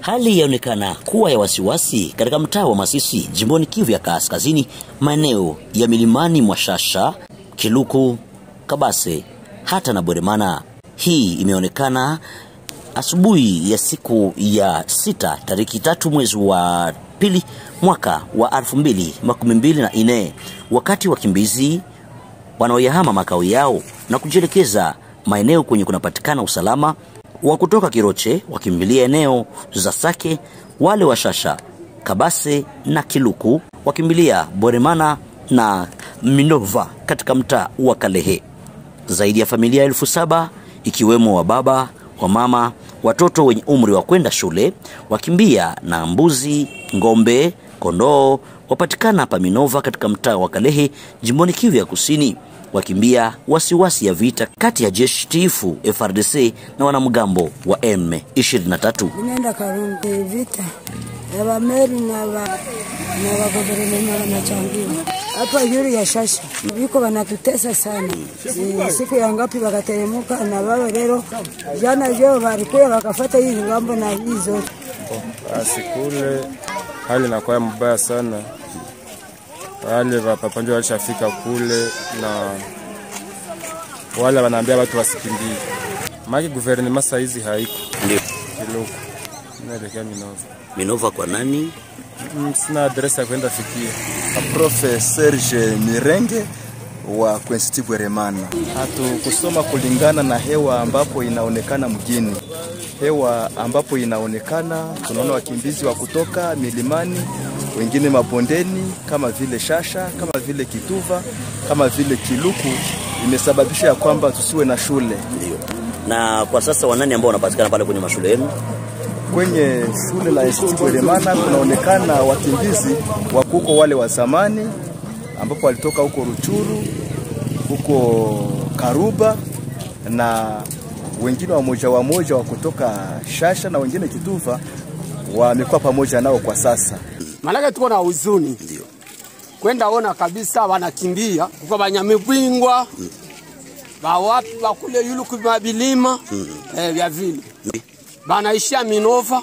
Hali yaonekana kuwa ya wasiwasi katika mtaa wa Masisi, jimboni Kivu ya Kaskazini, maeneo ya milimani mwa Shasha, Kiluku, Kabase hata na Bweremana. Hii imeonekana asubuhi ya siku ya sita tariki tatu mwezi wa pili mwaka wa elfu mbili makumi mbili na nne wakati wakimbizi wanaoyahama makao yao na kujielekeza maeneo kwenye kunapatikana usalama wa kutoka Kiroche wakimbilia eneo za Sake, wale wa Shasha, Kabase na Kiluku wakimbilia Boremana na Minova katika mtaa wa Kalehe. Zaidi ya familia elfu saba ikiwemo wa baba wa mama, watoto wenye umri wa kwenda shule wakimbia na mbuzi, ng'ombe, kondoo wapatikana hapa Minova katika mtaa wa Kalehe jimboni Kivu ya Kusini wakimbia wasiwasi ya vita kati ya jeshi tiifu FRDC na wanamgambo wa M23. Ninaenda Karungu vita ya Bameri na ba na baguverinoma wanachangia hapa yuri ya Shasha, biko wanatutesa sana. E, siku ya ngapi wakateremuka na baba leo jana leo walikuwa wakafata hii ngambo na hii zote. Basi kule hali inakuwa mbaya sana wale wapapanjo walishafika kule na wale wanaambia watu wasikimbie, maki guvernema saizi haiko Ndio Kiluku, naelekea Minova. Minova kwa nani? Mm, Sina adresi ya kwenda fikia. Profe Serge Mirenge wa Kwensti Bweremana. Hatukusoma kulingana na hewa ambapo inaonekana mjini, hewa ambapo inaonekana, tunaona wakimbizi wa kutoka milimani, wengine mabondeni, kama vile Shasha, kama vile Kituva, kama vile Kiluku, imesababisha ya kwamba tusiwe na shule. Ndio. Na kwa sasa wanani ambao wanapatikana pale kwenye mashule yenu? Kwenye shule la ST Bweremana kunaonekana wakimbizi wa kuko wale wa zamani ambapo walitoka huko Ruchuru, huko Karuba na wengine wamoja wamoja wa kutoka Shasha na wengine Kituva wamekuwa pamoja nao kwa sasa. Maanake tuko na huzuni kwenda ona kabisa, wanakimbia kuko banyamibwingwa bawapi bakule yuluku mabilima eh, vya vile banaishia Minova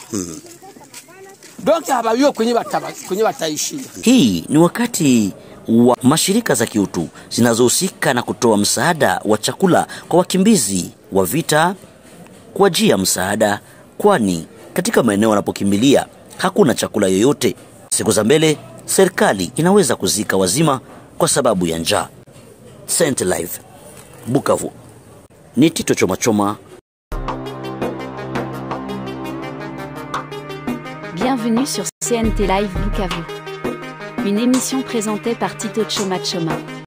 donc habawiwe kwenye bataba, kwenye bataishia Hii ni wakati wa mashirika za kiutu zinazohusika na kutoa msaada wa chakula kwa wakimbizi wa vita kuajia msaada, kwani katika maeneo wanapokimbilia hakuna chakula yoyote. Siku za mbele serikali inaweza kuzika wazima kwa sababu ya njaa. Saint Live, Bukavu. Ni Tito Chomachoma. Bienvenue sur CNT Live Bukavu. Une émission présentée par Tito Choma Choma.